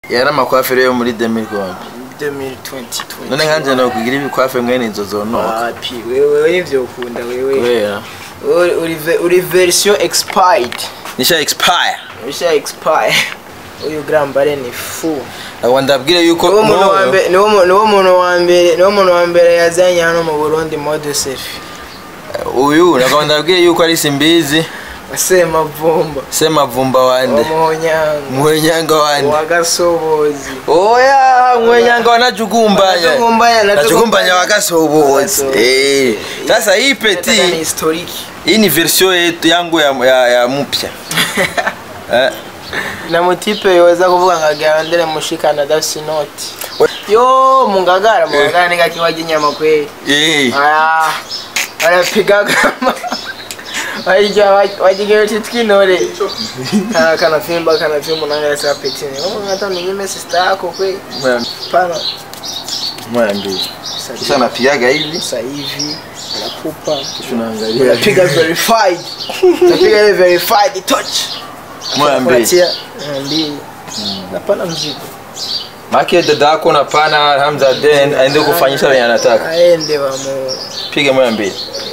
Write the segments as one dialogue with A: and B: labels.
A: yari amakwafere yo muri 2020
B: 2020
A: none nkanje no kugira ibikwafe mwene izo zonoka
B: wapi wewe nivyo ukunda wewe
A: kubera
B: Uri- uri ve- uri version expired
A: nisha expire
B: usha expire uyu grambare ni fu
A: abo ndabwire yuko
B: niwo muntu wa
A: n'uwo-
B: mbere niwo mu- niwo muntu wa mbere niwo muntu wa mbere yazanye hano mu Burundi mode selfie
A: uyu nagabo ndabwire yuko ari simbizi
B: Semavumba
A: semavumba wande
B: Wamuhonyanga
A: mwenyanga wande
B: Wagasobozi
A: oya mwenyanga wanajugumbanya
B: Wanajugumbanya,
A: najugumbanya
B: najugumbanya.
A: wagasobozi
B: Wagasobozi.
A: eh sasa hii
B: Nataka ni
A: peti
B: historiki
A: hii ni version yetu yangu ya, ya, ya mpya eh
B: na mutipe yoza kuvuga ngo agandere mushikana adafise inoti yo mungagara mungagara ni kakiwaje inyama kweli
A: eh
B: aya arapiga kama Wajya wajigewe titkinore kana kana fimba kana fimba nanga sa petini oh ngata ni nyime sister yako kweli pana
A: moya mbili kisha napigaga hivi
B: sasa hivi nakupa
A: tunaangalia
B: unapiga verified unapiga ile verified touch
A: moya mbili
B: Kupatia, eh, mbili napana mzigo
A: make dada yako na pana Hamza Den aende kufanyisha venye anataka
B: aende wamu
A: piga moya mbili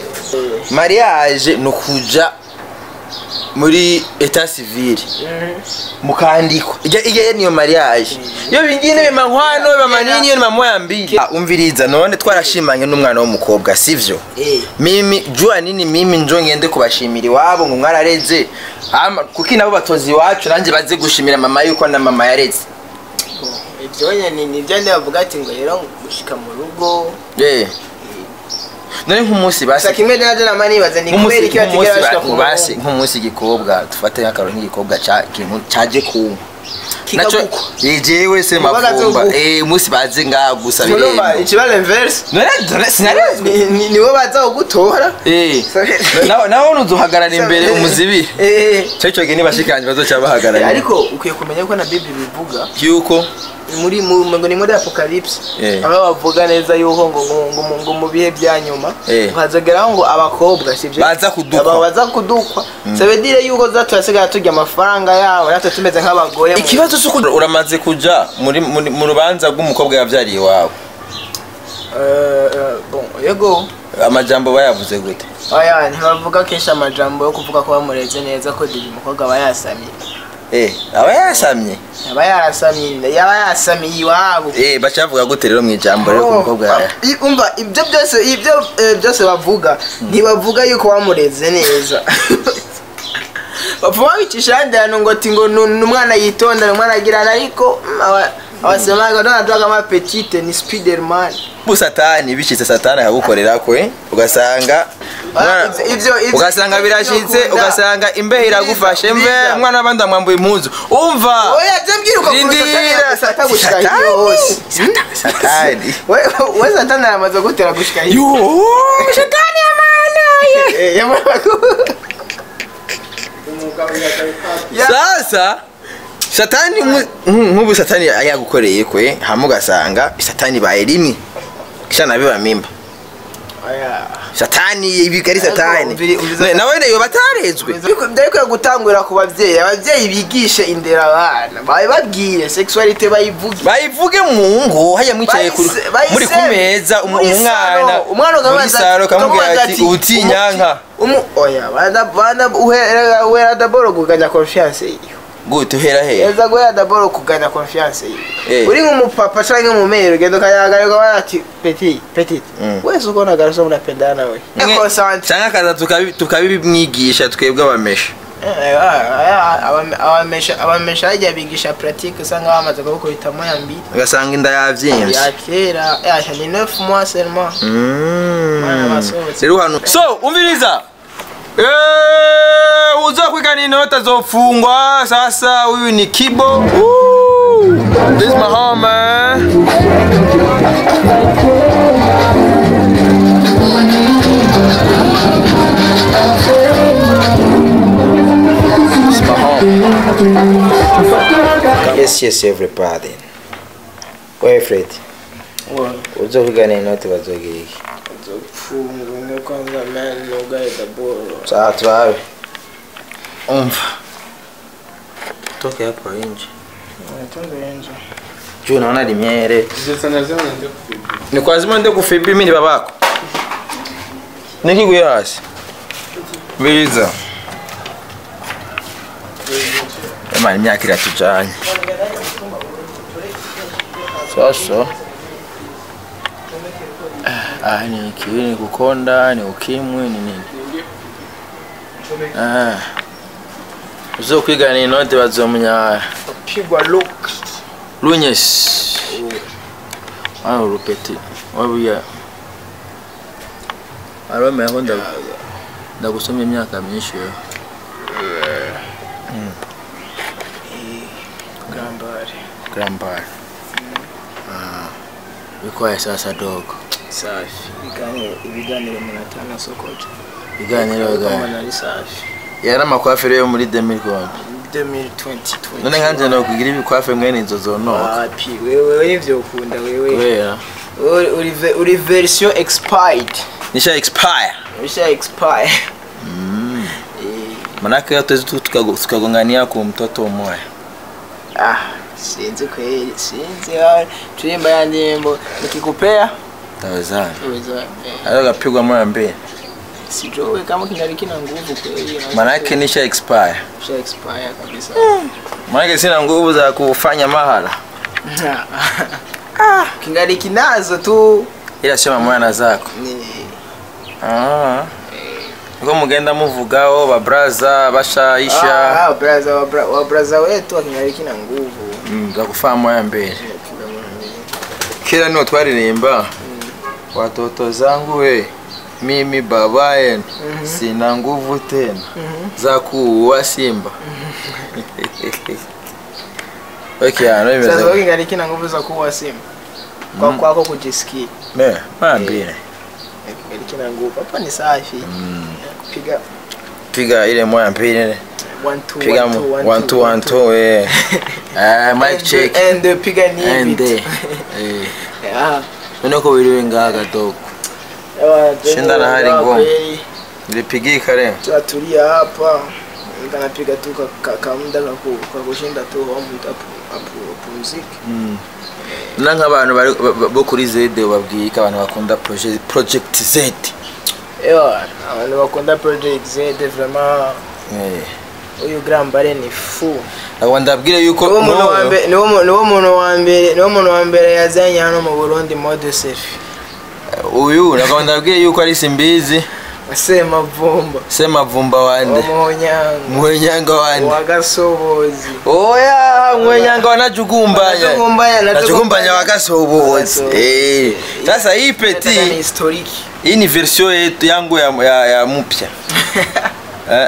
A: mariage ni ukuja muri etat civil mukandikwa ijya ijya niyo mariage iyo bingine bima nkwano biba manini iyo ni mamoya mbili Ah, umviriza none twarashimanye n'umwana w'umukobwa sivyo
B: eh
A: mimi jua nini mimi njo ngende kubashimira iwabo ngo mwarareze Hama, kuki nabo batozi iwacu nanjye baze gushimira mama yuko na mama yareze
B: ibyo nyine ni byo ndi bavuga ati ngo rero gushika mu rugo
A: Eh. none nk'umunsi basi
B: gusa kimwe naje nama nibaza ni kubera
A: nk'umunsi
B: iki batigera bashika ku
A: nk'umunsi basi
B: murongo
A: nk'umunsi igikobwa dufate nk'akaro nk'igikobwa ca- kintu caje kunywa naco
B: Kikagukwa.
A: yejewe se
B: Kubaga
A: mavumba
B: zogukwa.
A: eh umunsi baze ngaha gusa
B: Urumva
A: birembo
B: ikibazo inverse
A: none none sinarezwe
B: Ni- ni- nibo baza kugutora
A: eh
B: Sorry.
A: nawe nawe uzuhagarara imbere umuzibiri
B: Eh,
A: cyo cyo gihe nibashikanje bazoca bahagarara
B: ariko ukwiye kumenya ko na bibi bivuga
A: yuko
B: muri mu ngo ni muri apocalypse
A: Eh.
B: aho bavuga neza yuko ngo ngo ngo, ngo mu bihe bya nyuma
A: Eh.
B: hazageraho ngo abakobwa sibyo
A: Baza kudukwa.
B: Aba baza kudukwa sabedire yuko zaturasigara turya amafaranga yabo natwe tumeze nk'abagore mu-
A: ikibazo cy'uko uramaze kuja muri muri- mu rubanza rw'umukobwa yavyariye iwawe
B: Eh, eh, bon yego
A: amajambo bayavuze gute
B: aya ntibavuga kenshi amajambo yo kuvuga ko bamureze neza ko diri umukobwa aba yasamye
A: eh aba yasamye
B: aba yarasamye yaba yasamiye iwabo
A: eh baca bavuga gute rero mu ijambo rero ku mukobwa yawe
B: I- umva ibyo byose ibyo eh, byose bavuga ntibavuga yuko wamureze neza bapfa babicisha ahandi hantu ngo ati ngo ni ni umwana yitondera umwana agirana ariko mm, aba- abasemaga donadaga amapetite ni spiderman
A: bu satani bishitse satani akagukorera kwe ugasanga umwana-
B: ivyo- ivyo- ivyo-
A: ugasanga
B: ivyo
A: birashitse
B: ukunda.
A: ugasanga imbehe iragufashe mve
B: Umviriza.
A: umwana w'abandi amwambuye impuzu umva
B: oya je mbwiruka ku
A: Rindira,
B: satani gushika
A: Satani.
B: hiyo hose
A: Sata- satani
B: We- we satani aramaze gutera gushika hiyo
A: yo satani amana ye
B: Eh, yamara ku- Ya-
A: sasa satani mu- nk- nk'ubu satani yagukoreye kwe hama ugasanga satani baye rimwe kisha nabiba mimba
B: Oya.
A: satani ibiga ari satani
B: umviri- umviriza-
A: Ne- nawe nayo batarezwe
B: byariko gutangurira ku babyeyi ababyeyi bigishe indera abana babibabwire sexualite bayivuge
A: bayivuge mu ngo hajya mwicaye kuri-
B: Bayise- bayise-
A: muri ku meza umu-
B: muri
A: umwana
B: salo. umwana
A: muri
B: ukamubaza
A: salo kamubwira
B: ukamubaza
A: ati ubutinyanka
B: umu oya bana bana uhera uhera daboro kuganya confiance yiyo
A: gute uhera he
B: eza guhera daboro kuganya confiance yiyo
A: Eh.
B: uri nk'umupapa canke umumere ugenda ukayagarika bana ati petit petit
A: Mm.
B: wese uko nagaraso munapendana nawe
A: Mwe-
B: Consent.
A: canke akaza tukabi- tukabimwigisha twebwe abamesha
B: Eh, ah, abame- abamesha abamesha hajya bigisha pratique usanga bamaze kubikubitamo ya mbiri
A: ugasanga inda yavyimvye
B: ya kera yasha ni 9 mois seulement
A: Mm.
B: Mwana basohotse.
A: rero hano so umviriza Eh, uza kwigana inota zofungwa sasa huyu ni kibo Woo! this is my home man This is my home. yes yes everybody Wait, Fred uza kwigana inota bazogira iki
B: zopfungwa kwanza man nugaye daboro
A: sawa turabe umva toke hapa nje
B: Tungenje.
A: juu naona limyere
C: Izo sana zao ndio kufibi.
A: ni kwa zima ndio kufibi mimi babako nikiguye hasi biza Ema imyaka iratujanye sasa ah ni kiwi ni kukonda ni ukimwi ni nini ah uzokwigana inote bazomunya
B: Pigwa look.
A: lunyesi aho rupeti wabuya arome aho nda ndagusomya imyaka myinshi yo
B: Gambari.
A: grandpa ah bikoye sasa dogo
B: Safi. Ibiganiro ibiganiro munatana sokoje.
A: biganiro
B: Kama
A: biganiro
B: nari safi.
A: yari amakwafire yo muri 2020
B: 2020.
A: none nkanje no kugira ibikwafe mwene izo zonoka
B: Wapi wewe wewe ivyo ukunda wewe.
A: kubera
B: Uri uri ve- uri version expired.
A: nisha expire
B: Usha expire.
A: manake yote zetu tukago- tukagongania ku mtoto mmoja
B: Ah, sinzi kweli, sinzi. ah, Tuimba ya nyimbo nikikupea
A: tawezana
B: uweza eh,
A: ayo gapigwa moya mbili
B: sijui kama kingali kina nguvu kweli. na-
A: manake nisha expire
B: Usha expire kabisa.
A: manake sina nguvu za kufanya mahala
B: ah, kingali kinazo tu
A: ila sema mwana zako
B: ni
A: Ah. ngo mugenda muvugaho babraza bashaisha
B: ah, braza wa, bra, wa braza wetu akingali kina nguvu.
A: mm, za kufaa moya mbili
B: Kila mwana.
A: kila niwo twaririmba watoto zangu we mimi baba yenu sina nguvu tena za kuua simba okay, ano
B: Sasa wewe
A: imeze
B: kingali kina nguvu za kuwa simu. Kwa kwako kujisikia.
A: ne mara mbili
B: Kingali kina nguvu. Hapa ni safi. Kupiga
A: piga ile moya mbili
B: one two
A: piga
B: one two
A: mu-
B: one
A: one two one two eh eh mic
B: And-
A: check
B: and uh, piga ni
A: and
B: beat.
A: eh
B: Yeah.
A: none ko biriwe ngaga dogo
B: Ewa,
A: Shinda na hali
B: ewa,
A: ngumu.
B: kweli.
A: nilipigika leo
B: Tunatulia hapa. Nikanapiga tu ka- ka- kamuda kaku- kakushinda tu home utapu- apu- upumzike.
A: na nk'abantu bari- ba- ba- bo kuri zede babwiye ko abantu bakunda proje- project z
B: Ewa, abantu bakunda project Z vraiment
A: Eh.
B: uyu Grambare ni fu.
A: Abo ndabwire yuko
B: Niwo muntu wa
A: n'ubu-
B: mbere niwo mu- niwo muntu wa mbere niwo muntu wa mbere yazanye hano mu Burundi mode selfie.
A: uyu nagabo ndabwiye yuko ari simbizi
B: Semavumba.
A: semavumba wande
B: Umunyanga.
A: mwenyanga wande
B: Wagasobozi.
A: oya mwenyanga wanajugumbanya
B: Wanajugumbanya,
A: najugumbanya wagasobozi
B: Wagasobozi.
A: Eh. sasa hii
B: Ni
A: peti
B: historiki.
A: hii ni version yetu yangu ya, ya, ya mpya eh.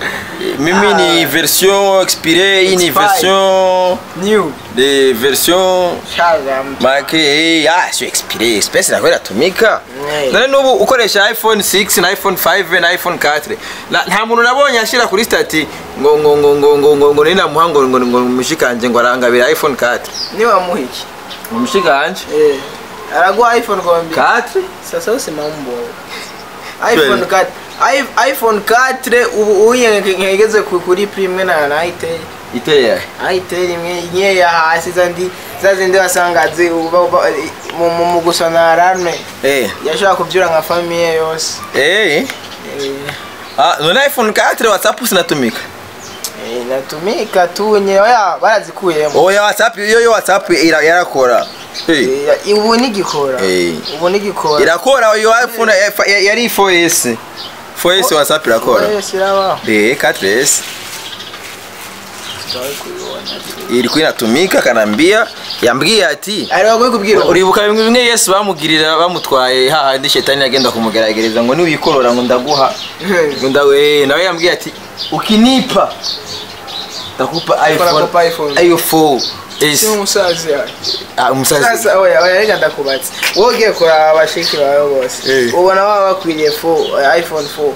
A: mimi ni version expire hii ni
B: Expired.
A: version
B: New.
A: de version
B: Shaga mtu.
A: make eh, ah sio expire space na kwenda tumika
B: Yeah.
A: none nubu ukoresha iphone 6 na iphone 5 na iphone 4 Na- nta muntu nabonye ashira kuri stati ngo ngo ngo ngo ngo ngo ngo nina muhango ngo ngo mushikanje ngo arangabira iphone 4
B: Niwe wamuhiki.
A: mushikanje
B: Eh. Araguha iPhone kwa mbi.
A: 4
B: Sasa usi mambo. iPhone 4 i- iPhone 4 ubu uye ngegeze ku- kuri prime na na itel.
A: iteye
B: itel imwe nye ya hasi zandi zazindi wasanga zi uba- uba- mu mu- mu gusona alarme.
A: eh
B: Yashobora kubyura nka famille yose.
A: eh
B: Eh.
A: ah none iphone 4 whatsapp sinatumika
B: Eh, Inatumika tu nye oya barazikuyemo.
A: oya whatsapp yo yo whatsapp ira- yarakora eh
B: Eh, Ubu nigikora.
A: Eh.
B: Ubu nigikora.
A: irakora iyo iphone eh, fa- yari 4s 4s whatsapp irakora
B: Yes, irabaho.
A: eh 4s
B: Tutawahi kuiona.
A: ilikuwa inatumika kanambia yambwiye ati
B: Ari wagoye kubwira.
A: uribuka bimwe bimwe yesu bamugirira bamutwaye hahandi shetani yagenda kumugeragereza ngo niwikorora ngo ndaguha ngo ndawe nawe yambwiye ati ukinipa ndakupa
B: Ndakupa iPhone.
A: iphone iphone
B: Si
A: s
B: umusazi yawe.
A: ah umusazi
B: Sasa oya oya reka ndakubatse. Wowe ugiye kuraba abashiki bawe bose.
A: Eh.
B: Ubona baba bakwiriye 4 iPhone 4.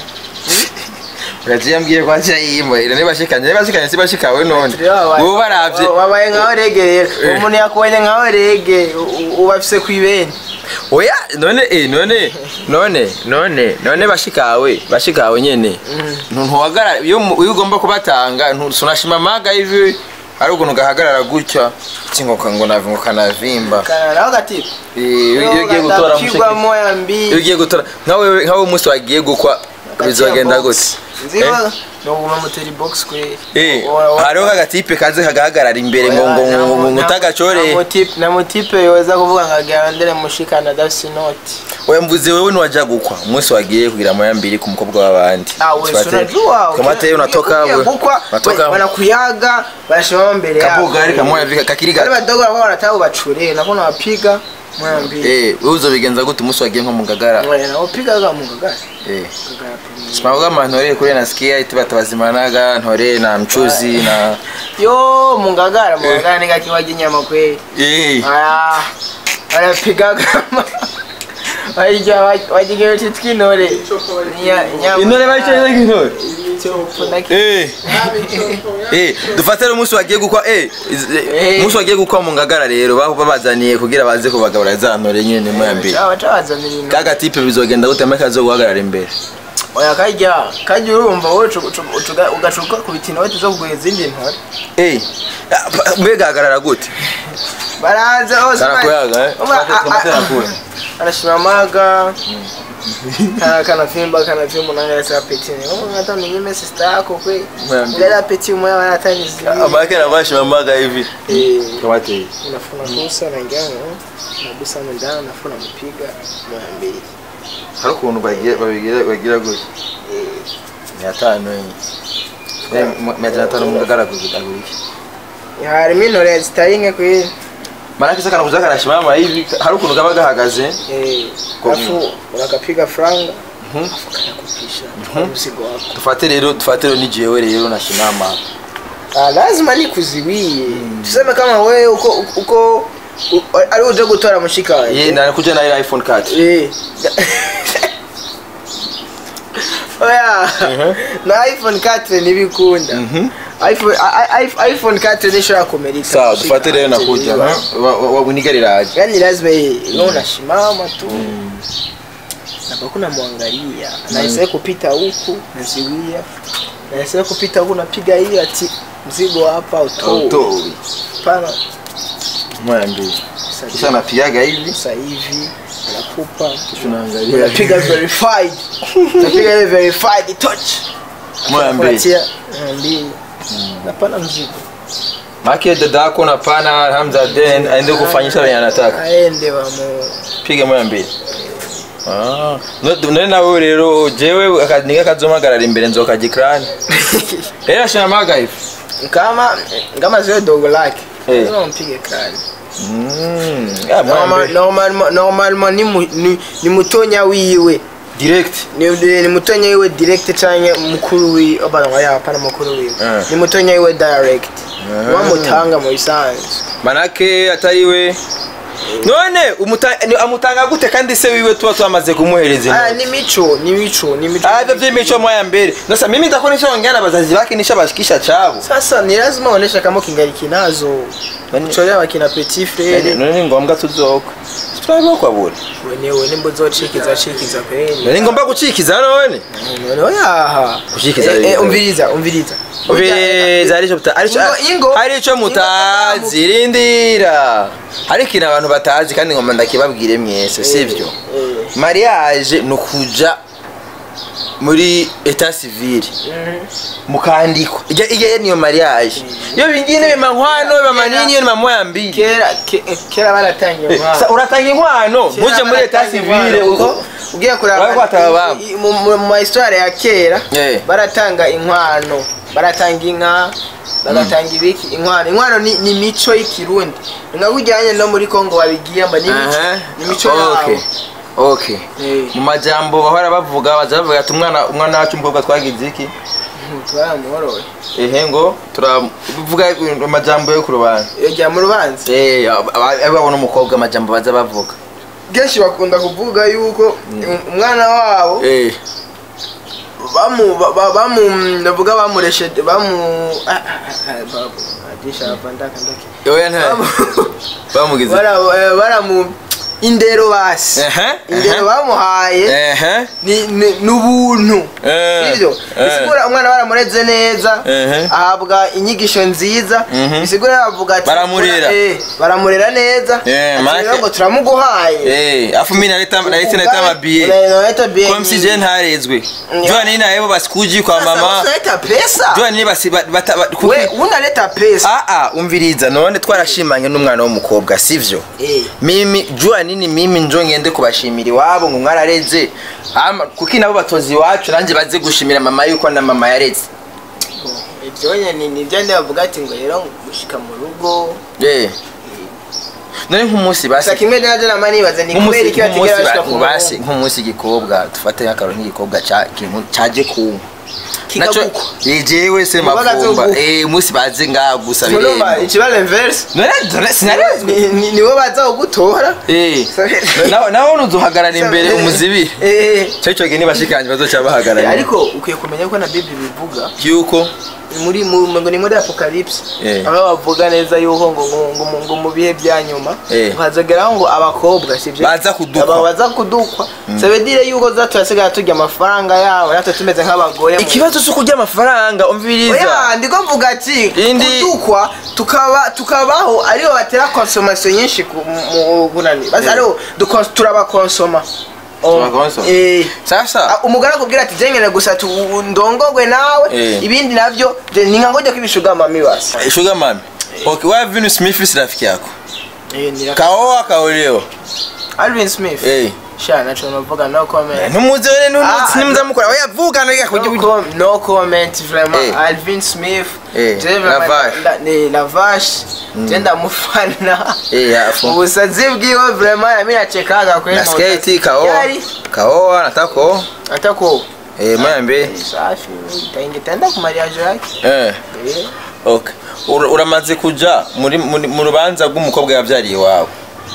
A: urazi yambwiye ko acha yimo ira nibashikanye nibashikanye sibashikawe none ubu baravye
B: Wabaye nkaho rege rero.
A: Eh.
B: Umuntu yakubonye nkaho rege u- ubafise kwibeni.
A: oya none eh none none none none bashikawe bashikawe nyene ntuhagara iyo mu- iyo ugomba kubatanga ntusunashima maga hivi hari ukuntu gahagarara gutya kingoka ngo navi ngo kanavimba
B: kana naho gatipe
A: Eh, iyo iyo ugiye gutora mushiki
B: pigwa moya mbi
A: iyo ugiye gutora nkawe nkawe umunsi wagiye gukwa bizogenda gute
B: nziba no guma muteri box kwe
A: Eh, hariho kagatipe kaze kagahagarara imbere ngo ngo ngo ngo ngo utagacore
B: na mutipe yoza kuvuga ngo agendere mushikana dafisi noti
A: oya mvuze wewe niwaja gukwa umunsi wagiye kugira moya mbili ku mukobwa w'abandi
B: unajua
A: kamate unatoka
B: ukiya
A: we
B: gukwa
A: unatoka
B: wanakuyaga wanashimama mbele yako
A: kabuga ariko moya vika kakiri
B: wale
A: gato
B: wadogo walikuwa wanataka ubachure nakona wapiga moya mbili
A: eh wewe uzobigenza gute umunsi wagiye nko mu ngagara
B: Mwe, na upiga kama mungagara
A: eh
B: Ngagara pembeni.
A: simavuga ama ntore kuri nasikia iti batabazimanaga ntore na mchuzi na
B: yo mungagara mungagara nika kiwaji nyama kweli
A: eh
B: aya wanapiga kama wajya wajya yote twinore nyama
A: intore bayicaye nk'intore
B: Fundaki-
A: eh eh dufatire umunsi wagiye gukwa eh iz- eh,
B: Eh.
A: umunsi wagiye gukwa mu ngagara rero baho babazaniye kugira baze kubagabura za ntore nyene moya mbili
B: Baca- bacabazanira ibintu.
A: kaga tipe bizogenda gute make kazo guhagarara imbere
B: oya kajya kajya urumva wowe ucu- ucu- ucuga- ugacuka ku bitino wowe tuzo kugura izindi ntore
A: eh ah, pa- mbega hagarara gute
B: baraza hose
A: Karakuyaga, eh?
B: Uma- a- a-
A: Kamatera kule.
B: anashimamaga kana kanavimba kanavimba unanga sa petini kama hata mnyime sister yako kwe
A: Mwambie.
B: ndela peti moya wana hata ni zili
A: amake nabashimamaga hivi
B: eh
A: kamate
B: unafuna kusa na ngano nabusa ndana nafuna mpiga moya mbili
A: hari ukuntu bagira babigira bagira gutya mia tano eh mia tano mu ngagara kugitaguriki
B: harimo intore zitari nke kwe
A: Maana kisa kana kuza kanashimama hivi hari ukuntu kaba gahagaze
B: eh
A: Kwa
B: afu unakapiga franga
A: Mhm.
B: afu kanakupisha mzigo wako
A: dufate rero dufate rero ni jewe rero nashimama
B: Ah, lazima nikuziwie tuseme kama wewe uko uko u- ari uje gutora mushika wawe
A: ye nakuja na ile iphone card
B: Eh. oya na iphone 4 ntibikunda
A: Mhm.
B: iphone i- i- iphone 4 nishobora kumerika
A: sawa
B: mushika
A: dufate rero
B: wanje,
A: nakuja
B: niba-
A: wabunigariraje
B: yani lazima yeye unasimama tu napo kuna mwangalia naisee kupita huku naziwia naisee kupita huku napiga hiyo ati mzigo hapa utoi
A: utoi
B: pana
A: moya mbili kisha napigaga hivi
B: sasa hivi nakupa
A: tunaangalia
B: unapiga verified unapiga ile verified touch
A: moya mbili
B: unatia mia mbili napana mzigo
A: make dada yako na pana Hamza Den aende kufanyisha venye anataka
B: aende wamo
A: pige moya mbili Ah, no- none nawe rero jewe aka- ninga kazomagarara imbere nzoka gikrani rero ashiramaga hivi
B: kama kama zile dogo lake
A: Eh.
B: lazima mpige kali
A: Mm, ah, moya
B: Normal-
A: mbili.
B: normalement normalement ni mu- ni ni mutonya wiwe
A: direct
B: ni ni mutonya wiwe direct canke mukuru wiwe abana ngo yapana mukuru wiwe
A: Eh.
B: ni mutonya wiwe direct
A: Eh.
B: wamutanga mu bisanzwe
A: manake atariwe none umuta- ni- amutanga gute kandi se wiwe tuba twamaze kumuhereza
B: aya
A: inoti?
B: ni mico ni mico ni mico
A: Ah, hivyo vy'imico moya mbele sasa mimi nitakuwa nishaongea na bazazi bake nishabashikisha chabo
B: sasa ni lazima uoneshe kama kingali kinazo
A: Nani-
B: kucholea wakina petit frere
A: none ni ngombwa tuzoka turabokwa bure
B: wenewe nimbo zocikiza cikiza kweli
A: none ngomba gucikiza none
B: none oyaha
A: Gushikiza
B: Eh, eh,
A: ibintu.
B: umviriza umviriza
A: Ubeza arico muta arico
B: Ingo- ingo-
A: arico
B: ingo
A: mutazi rindira hari ikintu abantu batazi kandi ngomba ndakibabwire mwese sivyo
B: Eh,
A: mariage ni ukuja muri etat civil mukandikwa ijya ijya niyo mariage iyo bingine bima nkwano bima manini iyo ni mamoya mbili
B: kera ke- kera baratangiye
A: Eh,
B: umwana.
A: sa- uratanga inkwano
B: Kera
A: muje muri etat
B: baratangiye
A: civil
B: umwana,
A: uko
B: kuko ugiye kureba
A: Bari kwataba babo.
B: i- mu- mu mu mahistware ya kera
A: Eh.
B: baratanga inkwano baratanga inka bagatanga ibiki inkwano inkwano ni, ni mico y'ikirundi nga kujyanye no muri kongo babigiye mba ni mico
A: Aha.
B: ni mico
A: Okay.
B: yabo
A: okay
B: Eh.
A: mu majambo bahora bavuga baza bavuga ati umwana umwana wacu umukobwa twagize iki
B: twaramuhoroye
A: ehe ngo turavuga amajambo yo ku rubanza
B: iyo jya mu rubanza
A: eh aba- babona umukobwa amajambo baza bavuga
B: kenshi bakunda kuvuga yuko umwana wabo
A: eh
B: bamu ba- ba- bamu ndavuga bamureshe bamu ah, ah, ah, babu adisha hapa ndaka ndaki
A: oya nta bamugize
B: bara eh, baramu indero basi
A: Ehe,
B: indero
A: ehe.
B: bamuhaye
A: ehe
B: ni ni- ni ubuntu
A: Eh,
B: sibyo
A: eh.
B: bisigura umwana baramureze neza
A: Ehe.
B: ahabwa inyigisho nziza
A: Mhm.
B: bisigura bavuga ati
A: Baramurera.
B: eh, baramurera neza
A: Eh,
B: Ati
A: make-
B: rero ngo turamuguhaye
A: Eh, afu mimi naleta naleta naleta mabiye
B: Unaleta bie
A: kwa msi je
B: nyingi.
A: ntarezwe
B: Yeah.
A: jua nini naebo basikuji kwa
B: Sasa
A: mama
B: unaleta pesa
A: jua nini basi ba- bata ba- kuki-
B: we unaleta pesa
A: ah ah umviriza none twarashimanye n'umwana w'umukobwa sivyo
B: Eh.
A: mimi jua nini mimi njo ngende kubashimira iwabo ngo mwarareze Ama- kuki nabo batozi iwacu nanjye baze gushimira mama yuko na mama yareze
B: ibyo nyine ni byo bavuga ati ngo rero gushika mu rugo
A: Eh. none nk'umunsi basi
B: gusa kimwe naje nama nibaza ni kubera
A: nk'umunsi
B: iki batigera bashika ku
A: nk'umunsi basi
B: murongo
A: nk'umunsi igikobwa dufate nk'akaro nk'igikobwa ca- kintu caje kunywa
B: kikagukwa
A: jewe se
B: Ubu bagaze
A: mavumba
B: ugu-
A: eh umunsi baze ngaha gusa
B: urumva
A: birembo
B: ikibazo inverse
A: none dore sinarezwe
B: Ni- ni- nibo baza kugutora
A: eh nawe nawe nuzuhagarara imbere umuzibire
B: Eh,
A: cyo cyo gihe nibashikanje bazoca bahagarara
B: ariko ukwiye kumenya ko na bible bivuga
A: yuko
B: muri mu ngo ni muri apocalypse
A: Eh.
B: aho bavuga neza yuko ngo ngo ngo mu- ngo mu bihe bya nyuma
A: Eh.
B: hazageraho ngo abakobwa sibyo
A: Baza kudukwa.
B: Aba- baza kudukwa ça veut dire yuko za turasigaye turya amafaranga yabo natwe tumeze nk'abagore mu-
A: ikibazo cyo kurya amafaranga umviriza
B: oya ndiko mvuga ati
A: Indi-
B: kudukwa tukaba tukabaho aribo batera consommation nyinshi ku- mu bunani basi
A: Eh.
B: aribo dukons- turabakonsoma
A: Turabakonsoma?
B: Eh.
A: sasa
B: Ah, umugore akubwira ati jengene gusa tu ndongogwe nawe
A: Eh.
B: ibindi navyo je ninga ngoja kubishuga mami basi
A: sugar mami okay wewe Venus Smith si rafiki yako
B: eh nira
A: kaoa kaoleo
B: Alvin Smith
A: eh
B: sha nacho navuga no comment
A: ntumuzi we
B: Ah,
A: ntuzi nimuzamukora oya vuga naga
B: no,
A: kujya
B: com no comment vraiment
A: Eh.
B: Alvin Smith
A: Eh,
B: je vraiment
A: Lavache.
B: nda- ni lavash je ndamufana
A: eh yafu
B: ubusazi bwiwe vraiment nami nachekaga kweli
A: na skate kaoa
B: Yari,
A: kaoa natako
B: atako
A: eh mwambe
B: safi taingitenda ku mariage yake
A: eh
B: Eh.
A: okay Ura- uramaze kuja muri muri- mu rubanza rw'umukobwa yavyariye iwawe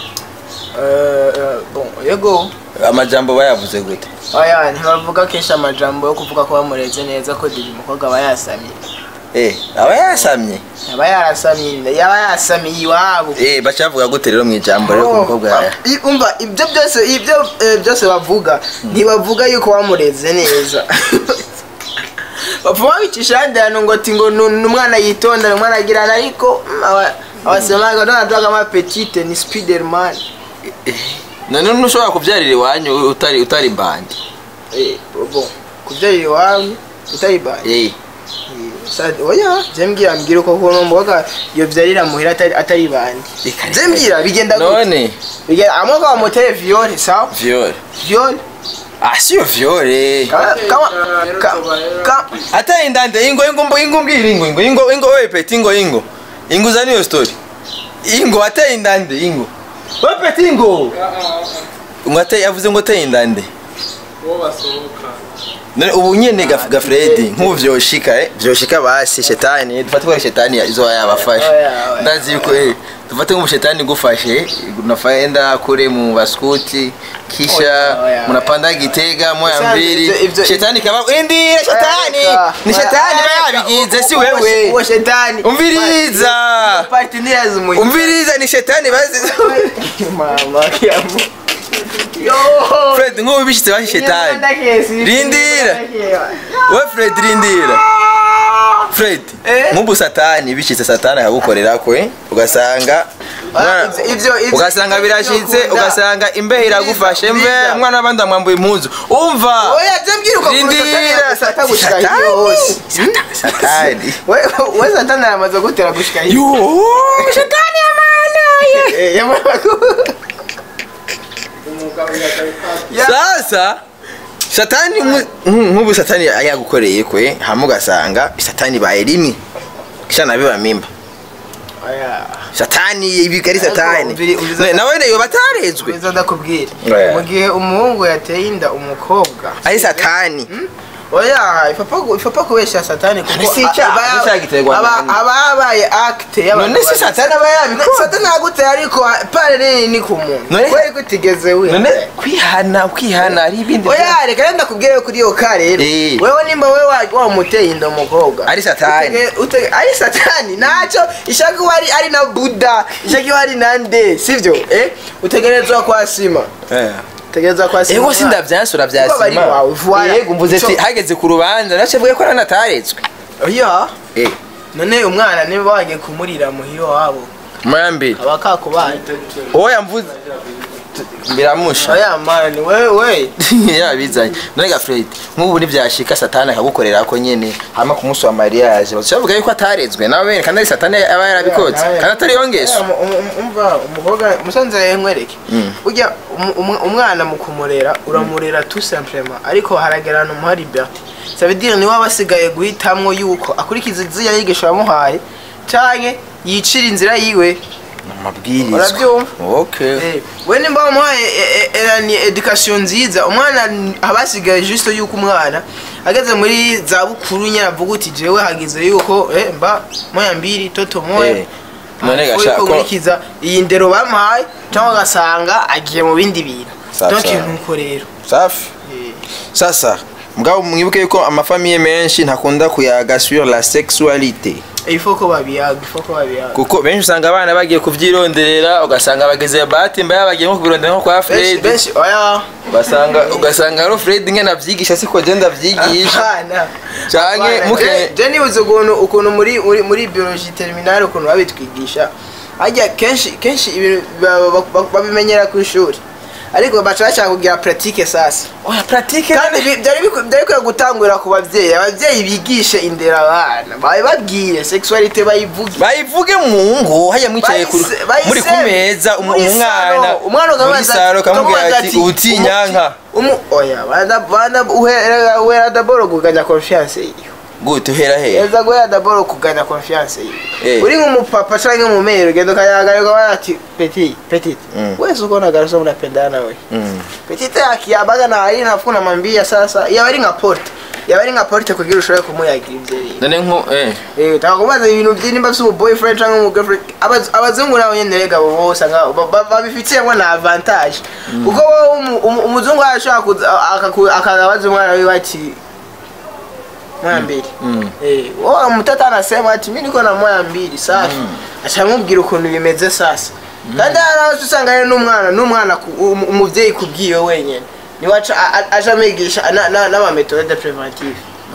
B: Eh, eh, bon yego
A: amajambo bayavuze gute
B: oya ntibavuga kenshi amajambo yo kuvuga ko bamureze neza ko diri umukobwa aba yasamye
A: eh aba yasamye
B: aba yarasamye yaba yasamiye iwabo
A: eh baca bavuga gute rero mu ijambo rero ku mukobwa yaya
B: I- umva ibyo byose ibyo eh, byose bavuga ntibavuga yuko wamureze neza bapfa babicisha ahandi hantu ngo ati ngo ni umwana yitonda ni umwana agirana ariko mm, aba- abasemaga donadaga amapetite ni spiderman
A: none ntushobora kubyarira iwanyu utari utari bandi
B: Eh, bon kubyarira iwawe utayibaye
A: eh
B: Sa- oya je mbwira mbwira uko kuno mboga iyo byarira muhira atari atari bandi
A: Reka,
B: je
A: reka.
B: mbwira bigenda gute
A: none
B: bigenda amwe kwa motere viole sawa
A: viole
B: viole
A: ah siyo viole
B: kama kama ka- ka-
A: ata indande ingo ingo mbo ingo mbwira ingo ingo ingo ingo wewe peti ingo ingo ingo zani yo story ingo ata indande ingo wewe peti ingo umwate yavuze ngo ata indande
C: uwo basohoka
A: none ubu nyene gaf gafredi nk'ubu vyoshika eh vyoshika basi shetani dufate ko shetani izo yabafashe
B: Oya, oya.
A: ndazi yuko eh dufate ngo shetani gufashe unafaenda kule mu baskuti kisha
B: Oya, oya,
A: munapanda gitega moya
B: Sasa,
A: mbili
B: ivyo- ivyo-
A: shetani kaba indi shetani
B: Eka.
A: ni shetani
B: Eka.
A: bayabigize si
B: Uwo-
A: wewe
B: uwo shetani
A: umviriza
B: partners mu
A: umviriza ni shetani bazi
B: mama yamu yo
A: Fred nk'ubu bishitse bashi shetani Rindira. we Fred rindira Fred
B: Eh?
A: nk'ubu satani bishitse satani akagukorera kwe ugasanga umwana-
B: ivyo- ivyo- ivyo-
A: ugasanga
B: ivyo
A: birashitse
B: ukunda.
A: ugasanga imbehe iragufashe mve
B: Rindira.
A: umwana w'abandi amwambuye impuzu umva
B: oya je mbwira uko
A: rindira
B: satani gushika
A: Satani.
B: hose
A: Sata- satani
B: we we satani aramaze gutera gushika hiyo
A: yo shetani amana
B: Eh, yamara ku-
C: umugabo yatari
B: Ya-
A: sasa satani mu- nk- nk'ubu satani yagukoreye kwe hamwe ugasanga satani baye rimwe kisha nabiba mimba
B: oya
A: satani ibiga ari satani
B: umviri- umviriza-
A: Ne- nawe nayo batarezwe
B: Biza ndakubwira
A: Oya.
B: mu gihe umuhungu yateye inda umukobwa
A: ari satani
B: oya ipapa ipapa kubesha satani kuko
A: None si icyaha,
B: aba-
A: nicyaha giterwa
B: aba
A: nande?
B: aba yabaye acte y'abantu
A: None si
B: babiri.
A: satani aba yabikora?
B: satani agute ariko pare nini ni ku muntu
A: None-
B: kweri kutigeze we
A: none kwihana kwihana ari ibindi
B: oya reka renda kubwire kuri iyo ka rero
A: Eh.
B: wewe nimba wewe wa- wamuteye inda umukobwa
A: Ari satani.
B: Utege- utege- ari satani ntacyo ishaka kuba ari ari na buda ishaka kuba ari na nde sivyo eh utegerezwa kwasima
A: Eh.
B: utegerezwa kwasima
A: ego sindavyansura vya
B: Kuko bari
A: sima
B: wawe, voilà.
A: yego mvuze ati
B: Ico-
A: hageze ku rubanza nace mvuge ko nanataretswe
B: oya
A: eh
B: none umwana niba wagiye kumurira muhiro wabo
A: mwambi
B: aba kakubaye
A: oya mvuze biramusha
B: oya mani wewe we
A: yabizanye none ga Fred nk'ubu ntivyashika satani akagukorera ko nyene hama ku munsi wa mariage bavuga yuko ataretswe nawe bene kandi ari satani aba yarabikotse kandi atari yongeso
B: Oya, um- um- umva umukobwa musanze nkwereke burya um- um- umwana mu kumurera uramurera tout simplement ariko haragerana umuha liberté ça veut dire niwe aba asigaye guhitamwo yuko akurikiza iziya yigisho yamuhaye canke yicira inzira yiwe
A: amabwirizwa
B: Urabyumva?
A: okay
B: Eh, we nimba wamuhaye eh, eh, eh, ni education nziza umwana n- aba asigaye juste yuko umwana ageze muri za bukuru nyine avuga uti jewe hagize yuko eh, mba moya mbiri toto moya
A: Eh, none
B: Ariko
A: gasha- ko-
B: gukurikiza iyi ndero bamuhaye cyangwa ugasanga agiye mu bindi bintu
A: Safi,
B: donc
A: safi.
B: nuko rero
A: safi
B: Eh,
A: sasa mugabo mwibuke yuko amafamiye menshi ntakunda kuyaga sur la sexualité
B: il faut ko babiyaga il faut ko babiyaga
A: kuko benshi usanga abana bagiye kuvyironderera ugasanga bageze batimba yabagiye nko kubirondera nko kwa
B: benshi
A: Fred
B: benshi oya
A: ugasanga ugasanga rero Fred ngene avyigisha siko je ndavyigisha
B: Apana.
A: Canke
B: Apana.
A: muke-
B: Je- je nibuze ukuntu ukuntu muri muri muri biologie terminale ukuntu babitwigisha hajya kenshi kenshi ibintu ba- ba- ba- babimenyera ku ishuri ariko baca bashaka kugira pratique sasa
A: oya pratique
B: kandi bi- byari biku- byari bikwiye gutangurira ku babyeyi ababyeyi bigishe indera abana babibabwire sexualité bayivuge
A: bayivuge mu ngo haya mwicaye ku-
B: Bayise- bayiseme.
A: muri ku meza um-
B: Muri
A: umwana
B: salo. umwana
A: muri
B: ukamubaza
A: saro kamubwira
B: ukamubaza
A: ati ubutinyanka
B: umu oya banda banda uhera uhera daboro kuganya confiance yiwe
A: gute uhera he
B: eza guhera daboro kuganya confiance yiwe
A: Eh.
B: uri nk'umupapa canke umumere ugenda ukayagarirwa bara ati petit petit
A: Mm.
B: wese uko nagaruso mnapendana we
A: Mm.
B: petit akiabaga na ari nafu namwambia sasa yaba ari nka porte yaba ari nka porte kugira ushobore kumuyagira ivyo bintu
A: none nko eh
B: Eh, utaka kubaza ibintu byinimba si boyfriend cyangwa umu girlfriend Abaz- abazungu nabo nyene rega bo bose nga- ba- ba- babifitiyemo na avantage kuko wowe umu- umu- umuzungu arashobora kuza akaku- akabaza umwana wiwe ati moya mbili
A: Mm.
B: Eh, wowe mtoto anasema ati mi niko na moya mbili safi acamubwira ukuntu bimeze sasa kandi haraho usanga rero n'umwana n'umwana ku- um- umuvyeyi kubwiwe wenyene niwe aca a- a- aja abigisha na- na- n'amametode preventive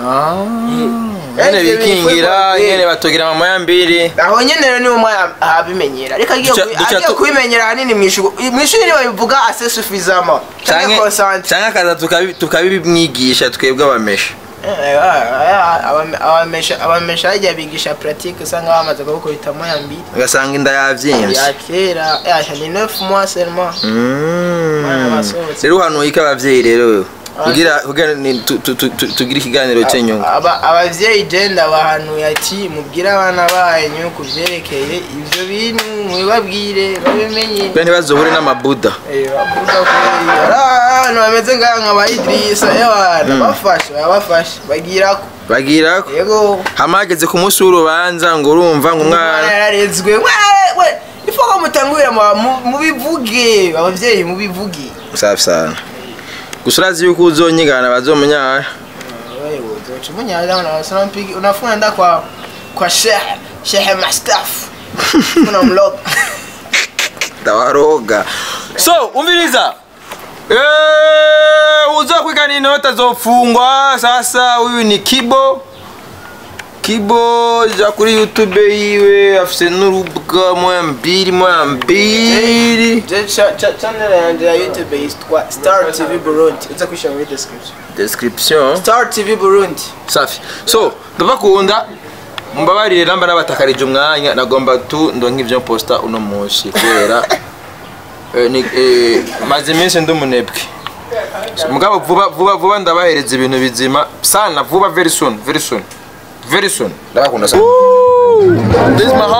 A: nyene
B: Eh,
A: bikingira
B: eh,
A: nyene batogira mama ya mbiri
B: aho nyene rero niwe umwana abimenyera ariko agiye
A: Duca-
B: kubi-
A: duca
B: agiye
A: tu-
B: kubimenyera ahanini mw'ishuri mw'ishuri niwe bivuga assez suffisamment canke
A: canke
B: consent
A: canke akaza tukabi- tukabimwigisha twebwe abamesha
B: Eh, ah, ah, abame- abamesha abamesha hajya bigisha pratique usanga bamaze kubikubitamo ya mbili
A: ugasanga inda yavyimvye
B: ya kera yasha ni 9 mois seulement
A: Mm.
B: Mwana basohotse.
A: rero uhanuye ko abavyeyi rero kugira kugira ni- tu- tu- tu- tu- tugire ikiganiro cy'inyungu
B: Aba- abavyeyi je ndabahanuye ati mubwire abana banyu ku vyerekeye ivyo bintu mubibabwire babimenye
A: kugira ntibazohure n'amabuda
B: Eh, bavuga ko ari abantu bameze ngaha nka ba Idrissa y'abantu bafashe babafashe bagirako
A: bagira ko
B: yego
A: hama hageze ku munsi w'urubanza ngo urumva ngo
B: umwana
A: umwana
B: yararezwe we- we ifo ko mutangurira mu- mu- mubivuge abavyeyi mubivuge
A: safi sana gusa urazi yuko uzonyigana bazomunyara
B: wewe uzoca umunyaza unasema mpigi unafuna nda kwa kwa shehe shehe mastaf unamloga
A: ndabaroga so umviriza Eh, uza kwigana inota zofungwa sasa huyu ni kibo kibo ja kuri youtube yiwe afise n'urubuga moya mbiri moya mbiri
B: Je- cha- cha- channel yanjye ya youtube yitwa star tv burundi uza kwishyira muri description
A: description
B: star tv burundi
A: safi so ndabakunda mumbabarire namba nabatakarije umwanya nagomba tu ndonka ivyo posta uno munsi kubera eh, ni- eh, maze iminsi ndi umunebwe So, mugabo vuba vuba vuba ndabahereza ibintu bizima sana vuba very soon very soon very soon ndabakunda sana this is my